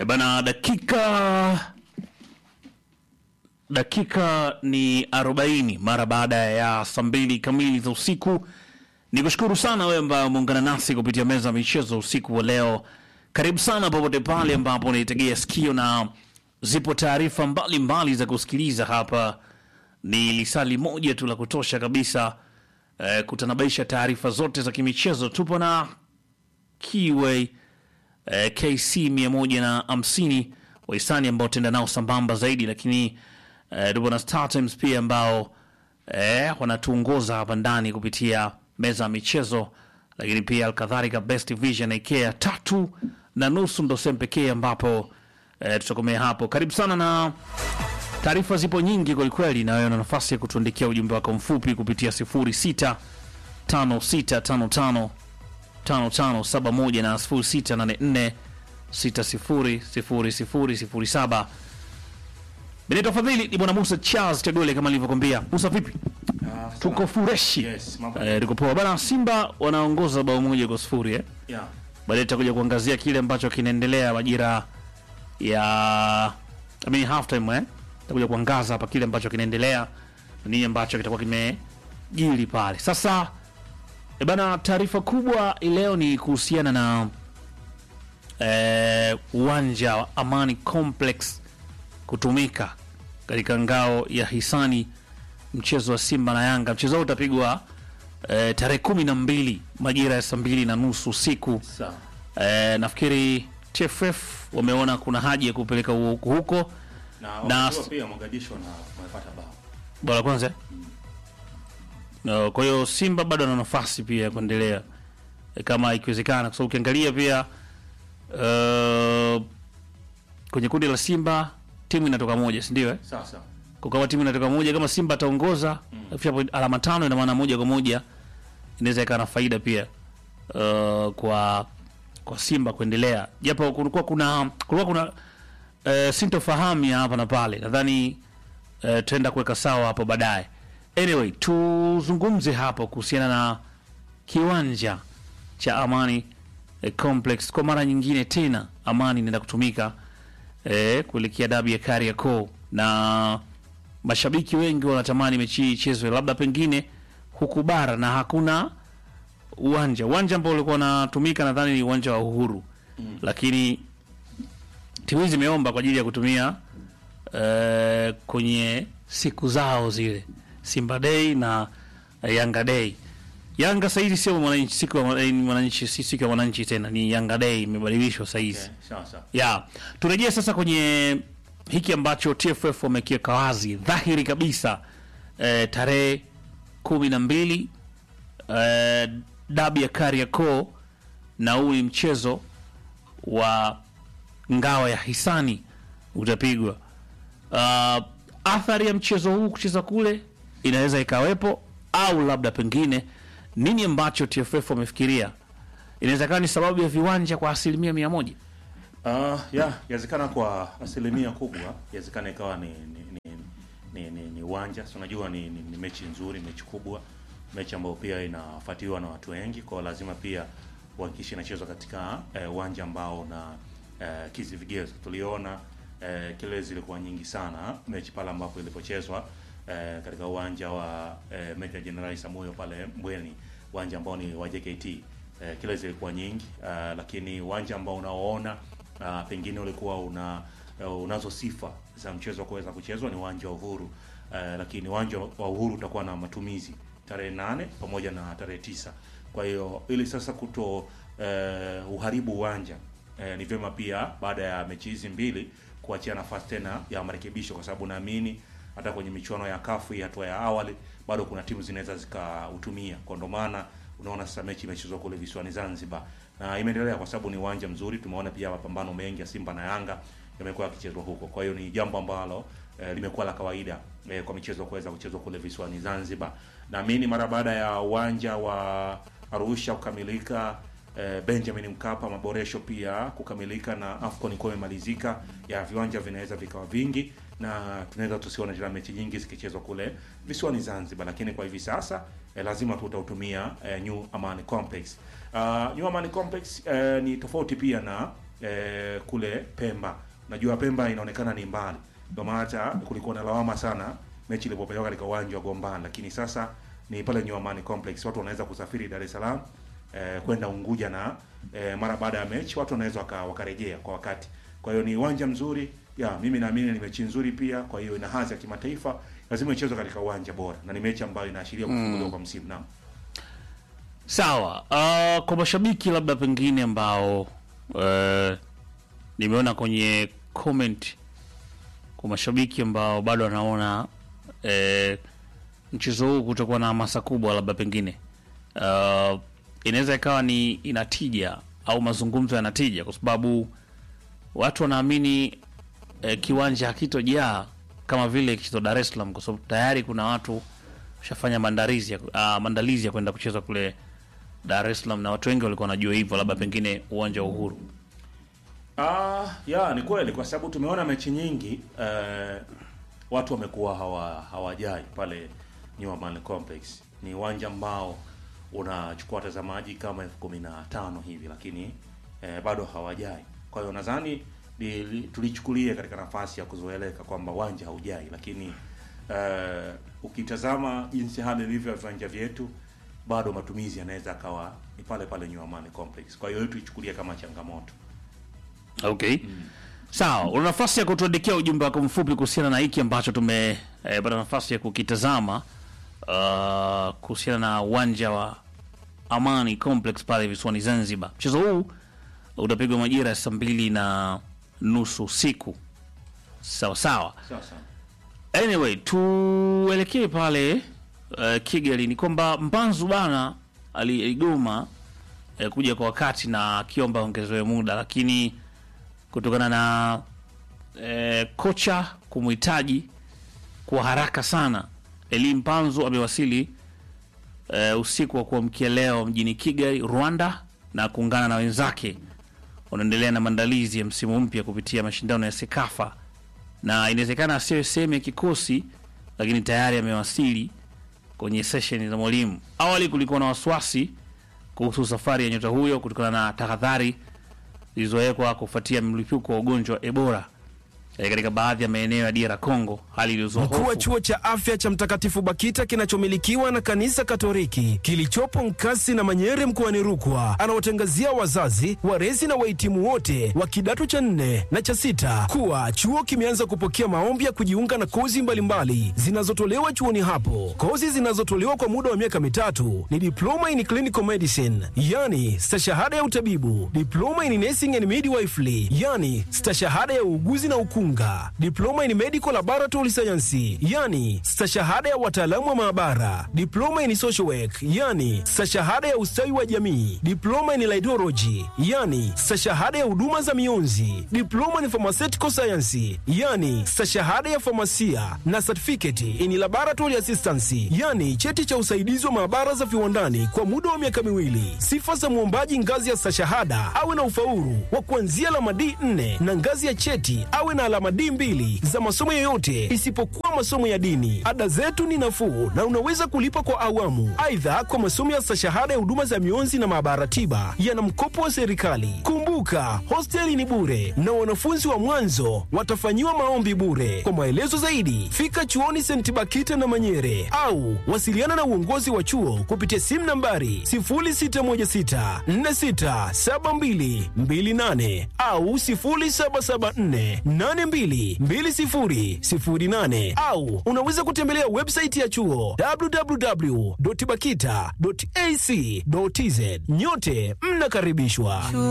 bana, dakika dakika ni 40 mara baada ya saa mbili kamili za usiku. Ni kushukuru sana wewe ambaye umeungana nasi kupitia meza ya michezo usiku wa leo. Karibu sana popote pale ambapo unaitegea sikio, na zipo taarifa mbalimbali za kusikiliza hapa. Ni lisali moja tu la kutosha kabisa eh, kutanabaisha taarifa zote za kimichezo. Tupo na Kiway eh, KC 150 wahisani ambao tenda nao sambamba zaidi, lakini eh, tupo na Star Times pia ambao eh, wanatuongoza hapa ndani kupitia meza ya michezo, lakini pia alkadhalika Best Vision IKEA tatu na nusu ndo sehemu pekee ambapo eh, tutakomea hapo. Karibu sana na taarifa zipo nyingi kwelikweli, na wewe una nafasi ya kutuandikia ujumbe wako mfupi kupitia 06 5655 5571 na 0684 600007. Benito Fadhili ni bwana Musa Charles Tegole, kama nilivyokwambia. Musa, vipi? Tuko fureshi Yes, mambo- eh, tuko poa bana. Simba wanaongoza bao moja kwa sifuri eh. Yeah. Baadaye tutakuja kuangazia kile ambacho kinaendelea majira ya I mean half time eh. Tutakuja kuangaza hapa kile ambacho kinaendelea na nini ambacho kitakuwa kimejiri pale. Sasa e bana, taarifa kubwa leo ni kuhusiana na eh, uwanja wa Amani Complex kutumika katika ngao ya hisani mchezo wa Simba na Yanga. Mchezo huu utapigwa eh, tarehe kumi na mbili majira ya saa mbili na nusu usiku. Sawa. Eh, nafikiri TFF wameona kuna haja ya kupeleka huko huko Na Na- wakati huo pia Mogadishu na wamepata bao. bora kwanza. No, kwa hiyo Simba bado ana nafasi pia ya kuendelea eh, kama ikiwezekana, kwa sababu ukiangalia pia uh, kwenye kundi la Simba timu inatoka moja, si ndio? Eh? Sawa sawa. Kwa kama timu inatoka moja, kama Simba ataongoza afikisha point- alama tano, ina maana moja kwa moja inaweza ikawa na faida pia uh, kwa kwa Simba kuendelea, japo kulikuwa kuna kulikuwa kuna uh, sintofahamu ya hapa na pale, nadhani uh, tutaenda kuweka sawa hapo baadaye. Anyway, tuzungumze hapo kuhusiana na kiwanja cha Amani eh, Complex kwa mara nyingine tena. Amani inaenda kutumika eh, kuelekea dabi ya Kariakoo na mashabiki wengi wanatamani mechi hii ichezwe labda pengine huku bara na hakuna uwanja. Uwanja ambao ulikuwa unatumika nadhani ni uwanja wa Uhuru mm. Lakini timu hizi zimeomba kwa ajili ya kutumia eh, kwenye siku zao zile Simba Day na eh, Yanga Day. Yanga sasa hivi sio mwananchi, siku ya mwana- eh, mwananchi, si siku ya mwananchi tena, ni Yanga Day imebadilishwa sasa hivi Okay. Sawa sawa. ya turejee sasa kwenye hiki ambacho TFF wamekiweka wazi dhahiri kabisa eh, tarehe kumi na mbili eh, dabi ya Kariakoo na huu ni mchezo wa ngao ya hisani utapigwa. Uh, athari ya mchezo huu kucheza kule inaweza ikawepo, au labda pengine nini ambacho TFF wamefikiria, inaweza kawa ni sababu ya viwanja kwa asilimia mia moja. Uh, ya yawezekana kwa asilimia kubwa yawezekana ikawa ni ni ni ni, ni, ni uwanja so, unajua ni, ni, ni mechi nzuri, mechi kubwa, mechi ambayo pia inafuatiliwa na watu wengi, kwa lazima pia uhakikishe inachezwa katika eh, uwanja ambao na eh, kizi vigezo. Tuliona eh, kelele zilikuwa nyingi sana mechi pale ambapo ilipochezwa eh, katika uwanja wa eh, Meja Jenerali Samuyo pale Mbweni, uwanja ambao ni wa JKT eh, kile zilikuwa nyingi uh, lakini uwanja ambao unaoona uh, pengine ulikuwa una uh, unazo sifa za mchezo wa kuweza kuchezwa ni uwanja wa Uhuru uh, lakini uwanja wa Uhuru utakuwa na matumizi tarehe nane pamoja na tarehe tisa. Kwa hiyo ili sasa kuto uh, uharibu uwanja uh, ni vyema pia baada ya mechi hizi mbili kuachia nafasi tena ya marekebisho, kwa sababu naamini hata kwenye michuano ya kafu hii hatua ya awali bado kuna timu zinaweza zikautumia, kwa ndo maana unaona sasa mechi imechezwa kule visiwani Zanzibar na imeendelea kwa sababu ni uwanja mzuri. Tumeona pia mapambano mengi ya Simba na Yanga yamekuwa yakichezwa huko, kwa hiyo ni jambo ambalo eh, limekuwa la kawaida eh, kwa michezo kuweza kuchezwa kule visiwani Zanzibar. Naamini mara baada ya uwanja wa Arusha kukamilika eh, Benjamin Mkapa maboresho pia kukamilika na AFCON ikiwa imemalizika, ya viwanja vinaweza vikawa vingi na tunaweza tusione tena mechi nyingi zikichezwa kule visiwani Zanzibar, lakini kwa hivi sasa eh, lazima tutautumia eh, New Amani Complex. Uh, New Amani Complex eh, ni tofauti pia na eh, kule Pemba. Najua Pemba inaonekana ni mbali, ndio maana hata kulikuwa na lawama sana mechi ilipopelekwa katika uwanja wa Gombani, lakini sasa ni pale New Amani Complex, watu wanaweza kusafiri Dar es Salaam eh, kwenda Unguja na eh, mara baada ya mechi watu wanaweza waka, wakarejea kwa wakati. Kwa hiyo ni uwanja mzuri ya mimi naamini ni mechi nzuri pia, kwa hiyo ina hadhi ya kimataifa, lazima ichezwe katika uwanja bora, na ni mechi ambayo inaashiria kufunguliwa kwa msimu. Naam. Sawa. Uh, kwa mashabiki labda pengine ambao uh, nimeona kwenye comment kwa mashabiki ambao bado wanaona uh, mchezo huu kutokuwa na hamasa kubwa, labda pengine uh, inaweza ikawa ni inatija au mazungumzo yanatija, kwa sababu watu wanaamini uh, kiwanja hakitojaa kama vile kito Dar es Salaam, kwa sababu tayari kuna watu shafanya maandalizi ya, uh, maandalizi ya kwenda kucheza kule Dar es Salaam na watu wengi walikuwa wanajua hivyo, labda pengine uwanja wa Uhuru. Ah, ya ni kweli kwa sababu tumeona mechi nyingi eh, watu wamekuwa hawa hawajai pale New Amaan Complex. Ni uwanja ambao unachukua watazamaji kama elfu kumi na tano hivi, lakini eh, bado hawajai. Kwa hiyo nadhani li- tulichukulia katika nafasi ya kuzoeleka kwamba uwanja haujai, lakini eh, ukitazama jinsi hali ilivyo ya viwanja vyetu bado matumizi yanaweza akawa ni pale pale New Amaan Complex. Kwa hiyo hiyo tuichukulie kama changamoto. Okay. Sawa, una nafasi ya kutuandikia ujumbe wako mfupi kuhusiana na hiki ambacho tumepata nafasi ya kukitazama uh, kuhusiana na uwanja wa Amani Complex pale visiwani Zanzibar. Mchezo huu utapigwa majira ya saa mbili na nusu usiku. Sawa sawa. Sawa sawa. Anyway, tuelekee pale uh, Kigali. Ni kwamba Mpanzu bana ali- aligoma uh, kuja kwa wakati na akiomba ongezewe muda, lakini kutokana na uh, kocha kumhitaji kwa haraka sana, Eli Mpanzu amewasili uh, usiku wa kuamkia leo mjini Kigali, Rwanda, na kuungana na wenzake wanaendelea na maandalizi ya msimu mpya kupitia mashindano ya Sekafa na inawezekana asiwe sehemu ya kikosi, lakini tayari amewasili kwenye sesheni za mwalimu. Awali kulikuwa na wasiwasi kuhusu safari ya nyota huyo kutokana na tahadhari zilizowekwa kufuatia mlipuko wa ugonjwa wa Ebola eh, katika baadhi ya maeneo ya DR Congo, hali iliyozua Mkuu wa hofu. chuo cha afya cha Mtakatifu Bakita kinachomilikiwa na kanisa Katoliki kilichopo Nkasi na Manyere mkoani Rukwa anawatangazia wazazi, walezi na wahitimu wote wa kidato cha nne na cha sita kuwa chuo kimeanza kupokea maombi ya kujiunga na kozi mbalimbali zinazotolewa chuoni hapo. Kozi zinazotolewa kwa muda wa miaka mitatu ni diploma in clinical medicine, yani stashahada ya utabibu, diploma in nursing and midwifery, yani stashahada ya uuguzi na ukunga, diploma in medical laboratory science, yani stashahada ya wataalamu wa maabara, diploma in social work, yani stashahada ya ustawi wa jamii, diploma in laidology, yani stashahada ya huduma za mionzi, diploma in pharmaceutical science, yani stashahada ya famasia na certificate in laboratory assistance, yani cheti cha usaidizi wa maabara za viwandani kwa muda wa miaka miwili. Sifa za mwombaji ngazi ya stashahada awe na ufaulu wa kuanzia alama D4 na ngazi ya cheti awe na alama D2 za masomo yoyote isipokuwa masomo ya dini. Ada zetu ni nafuu na unaweza kulipa kwa awamu. Aidha, kwa masomo ya stashahada ya huduma za mionzi na maabara tiba yana mkopo wa serikali. Kumbuka, hosteli ni bure na wanafunzi wa mwanzo watafanyiwa maombi bure. Kwa maelezo zaidi, fika chuoni St. Bakita na Manyere au wasiliana na uongozi wa chuo kupitia simu nambari 0616467228 au 0774822008 au unaweza kutembelea website ya chuo www.bakita.ac.tz. Nyote mnakaribishwa.